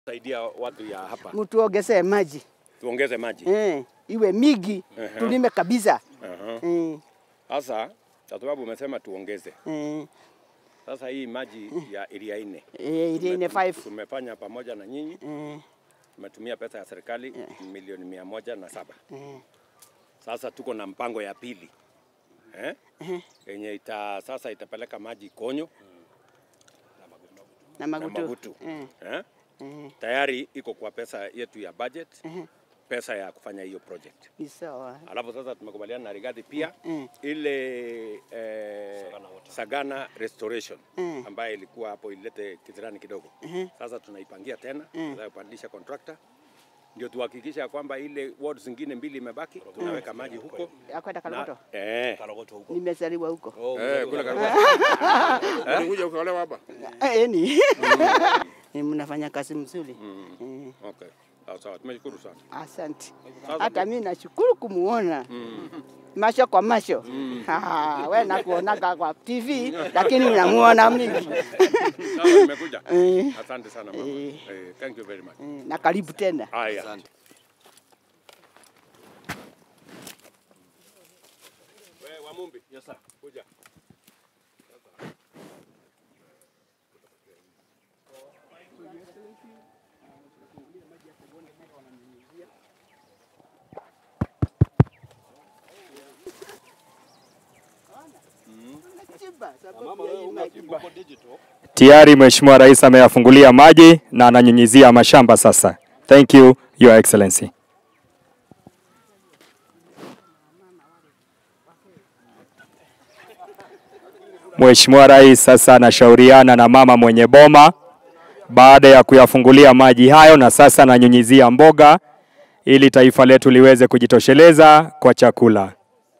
saidia watu ya hapa mtuongezee maji tuongeze maji eh, iwe mingi Ehe. tulime kabisa Aha. eh, Sasa kwa sababu umesema tuongeze, eh, sasa hii maji ya area nne eh, ile ine five tumefanya pamoja na nyinyi, eh, tumetumia pesa ya serikali milioni mia moja na saba. eh, Sasa tuko na mpango ya pili eh? yenye ita, sasa itapeleka maji Konyo na na magutu Magutu eh, eh? eh, Tayari iko kwa pesa yetu ya budget, pesa ya kufanya hiyo project. ni sawa Alafu sasa tumekubaliana na Rigathi pia Mm. ile eh, Sagana restoration Mm. ambayo ilikuwa hapo ilete kizirani kidogo. Sasa tunaipangia tena, tunapandisha contractor ndio tuhakikisha ya kwamba ile ward zingine mbili imebaki, tunaweka maji huko akwenda Kaloto eh, nimezaliwa huko eh, kule karibu. Ulikuja ukaolewa hapa? eh, ni Eh, mnafanya kazi mzuri eh, Okay. Sawa sawa, tumeshukuru sana. asante Sasa- hata mi nashukuru kumuona masho kwa masho Ah, we nakuonaga kwa TV lakini unamuona mingi Sawa, nimekuja. Eh. Asante sana mama. Eh. Eh, thank you very much. Eh, na karibu tena Haya. Wewe Wamumbi. Yes sir. Kuja. Tayari Mheshimiwa Rais ameyafungulia maji na ananyunyizia mashamba sasa. Thank you, Your Excellency. Mheshimiwa Rais sasa anashauriana na mama mwenye boma baada ya kuyafungulia maji hayo na sasa ananyunyizia mboga ili taifa letu liweze kujitosheleza kwa chakula.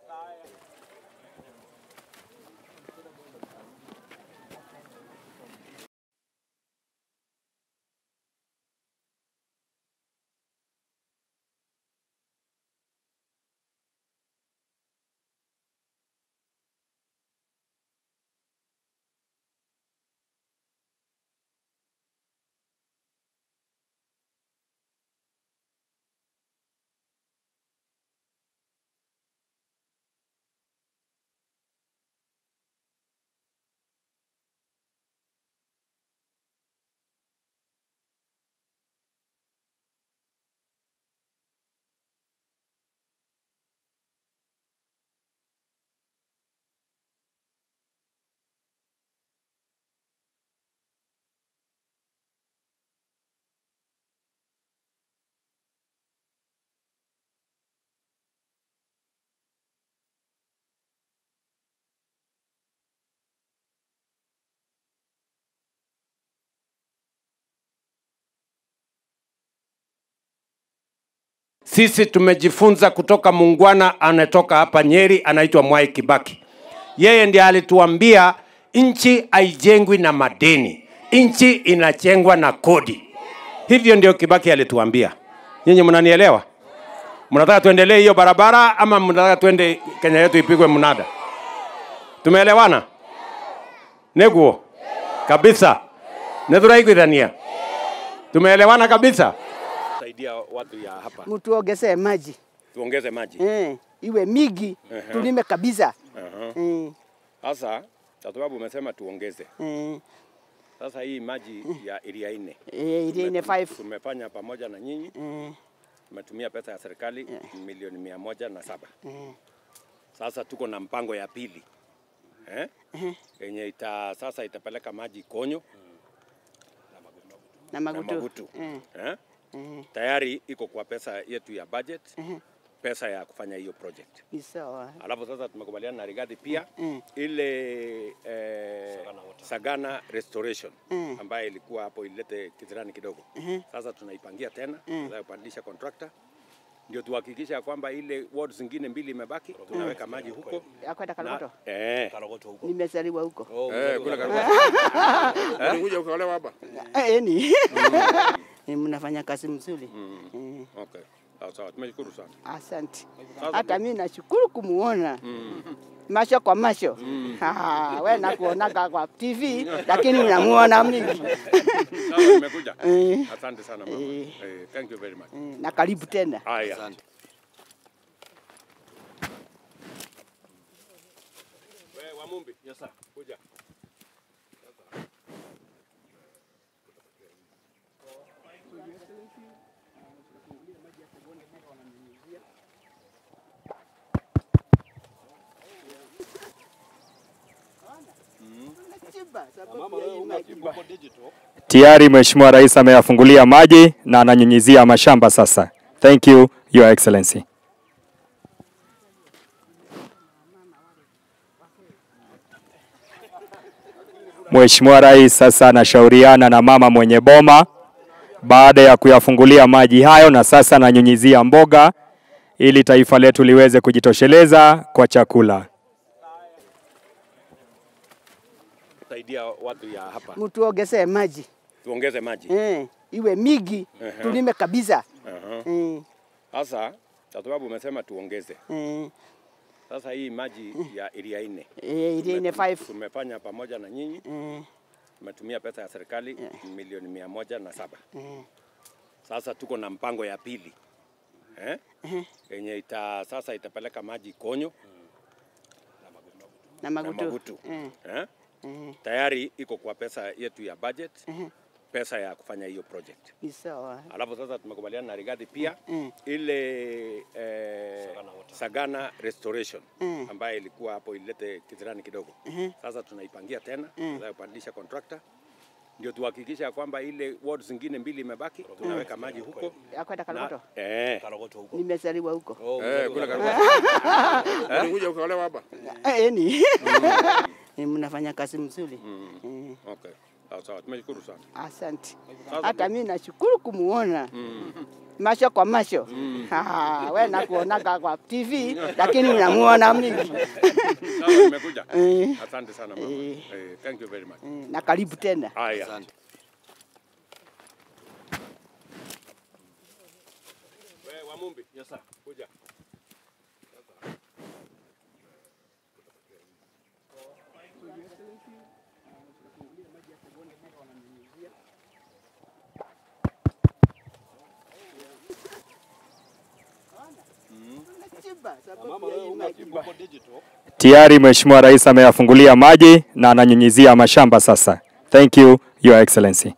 Sisi tumejifunza kutoka muungwana anatoka hapa Nyeri, anaitwa Mwai Kibaki. Yeye ndiye alituambia nchi haijengwi na madeni, nchi inajengwa na kodi. Hivyo ndio Kibaki alituambia. Nyinyi mnanielewa? Mnataka tuendelee hiyo barabara ama mnataka tuende Kenya yetu ipigwe mnada? Tumeelewana? Neguo kabisa, nethuraiguithania. Tumeelewana kabisa. Saidia watu ya hapa. mtuongezee maji Tuongeze maji. eh, iwe mingi tulime kabisa Aha. eh, Sasa kwa sababu umesema tuongeze. eh, Sasa hii maji ya area nne eh, ile ine five tumefanya pamoja na nyinyi, eh, tumetumia pesa ya serikali milioni mia moja na saba. eh, Sasa tuko na mpango ya pili eh? yenye ita, sasa itapeleka maji Konyo na na magutu Magutu eh, eh? eh, Tayari iko kwa pesa yetu ya budget, pesa ya kufanya hiyo project. ni sawa Alafu sasa tumekubaliana na Rigathi pia Mm. ile eh, Sagana restoration Mm. ambayo ilikuwa hapo ilete kizirani kidogo. Sasa tunaipangia tena, tunapandisha contractor ndio tuhakikisha ya kwamba ile ward zingine mbili imebaki, tunaweka maji huko akwenda Kaloto na, eh, nimezaliwa huko eh, kule karibu. Ulikuja ukaolewa hapa? eh, ni Eh, mnafanya kazi mzuri eh, Okay. Sawa sawa, tumeshukuru sana. Asante. Sasa Hata mimi nashukuru kumuona macho kwa macho. Ah, we nakuonaga kwa TV lakini unamuona mimi. Sawa, nimekuja. Eh, Asante sana mama. Eh. Eh, thank you very much. eh, na karibu tena. Haya. Wewe Wamumbi. Yes sir. Kuja. Tayari Mheshimiwa Rais ameyafungulia maji na ananyunyizia mashamba sasa. Thank you, Your Excellency. Mheshimiwa Rais sasa anashauriana na mama mwenye boma baada ya kuyafungulia maji hayo na sasa ananyunyizia mboga ili taifa letu liweze kujitosheleza kwa chakula. Saidia watu ya hapa. Mtuongezee maji Tuongeze maji. eh, iwe migi Ehe. tulime kabisa Aha. eh, Sasa kwa sababu umesema tuongeze. eh, Sasa hii maji ya area nne eh, ile ine five tumefanya pamoja na nyinyi, eh, tumetumia pesa ya serikali milioni mia moja na saba. eh, Sasa tuko na mpango ya pili eh? yenye ita sasa itapeleka maji Konyo na na magutu, Magutu Eh, eh? eh, Tayari iko kwa pesa yetu ya budget, pesa ya kufanya hiyo project. ni sawa Alafu sasa tumekubaliana na Rigathi pia Mm. ile eh, Sagana restoration Mm. ambayo ilikuwa hapo ilete kizirani kidogo. Sasa tunaipangia tena, tunapandisha contractor ndio tuhakikisha ya kwamba ile ward zingine mbili imebaki, tunaweka maji huko akwenda na, Kalogoto, eh, nimezaliwa huko Eh, kule karibu. Ulikuja ukaolewa hapa? Eh, ni Eh, mnafanya kazi mzuri Eh, okay. Sawa sawa, tumeshukuru sana. asante. Sasa Hata mimi nashukuru kumuona macho kwa macho. Ah, we nakuonaga kwa TV lakini unamuona mimi. Sawa, nimekuja. Eh, Asante sana mama. Eh. Eh, thank you very much. eh, na karibu tena. Haya. Wewe Wamumbi. Yes sir. Kuja. Tayari Mheshimiwa Rais ameyafungulia maji na ananyunyizia mashamba sasa. Thank you, Your Excellency.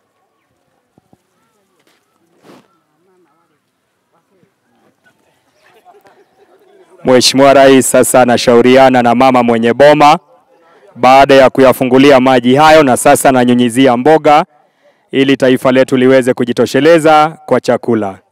Mheshimiwa Rais sasa anashauriana na mama mwenye boma baada ya kuyafungulia maji hayo na sasa ananyunyizia mboga ili taifa letu liweze kujitosheleza kwa chakula.